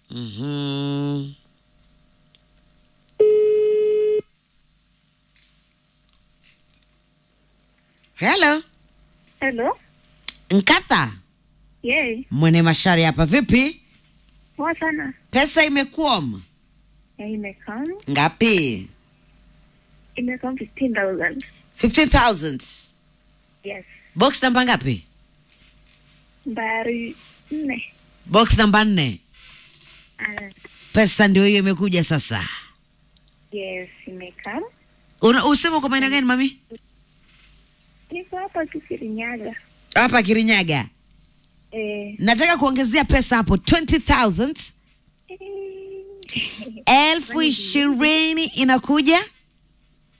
Mhm. Hello, Hello. Nkatha Yay. Mwene Mashari hapa. Vipi, Poa sana. pesa imekuom Ya imekam. ngapi? Imekam 15,000. 15000 Yes. box namba ngapi? Mbari nne. Box namba nne. Ah, Pesa ndio hiyo imekuja sasa. yes, imekam. Una, usema kwa maana gani mami? Niko hapa tu Kirinyaga. Hapa Kirinyaga. Eh. Nataka kuongezea pesa hapo 20000 elfu ishirini inakuja